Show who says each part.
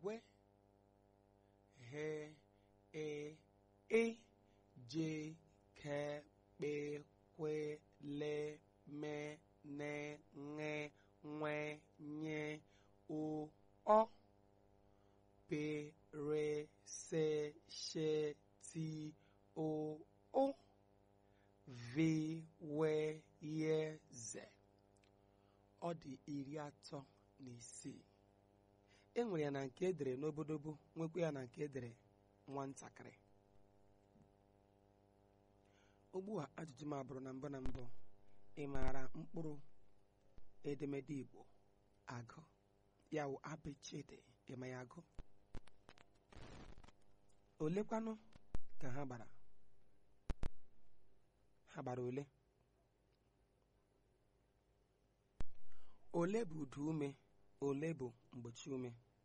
Speaker 1: kwe he e e je ke kpe kwe le me ne ṅe nwe nye o ọ pe re se she ti o o vi we ye ze ọ dị iri atọ na isii e nwere ya na nke edere n'obodobo nwekwa ya na nke edere nwatakịrị ugbu a ajụjụ m abụrụ na mbụ na mbụ ị maara mkpụrụ edemede igbo agụ ya wụ abechede ịma ya agụ olekwanụ ka ha gbara ha gbara ole ole bụ udu ume ole bụ mgbochi ume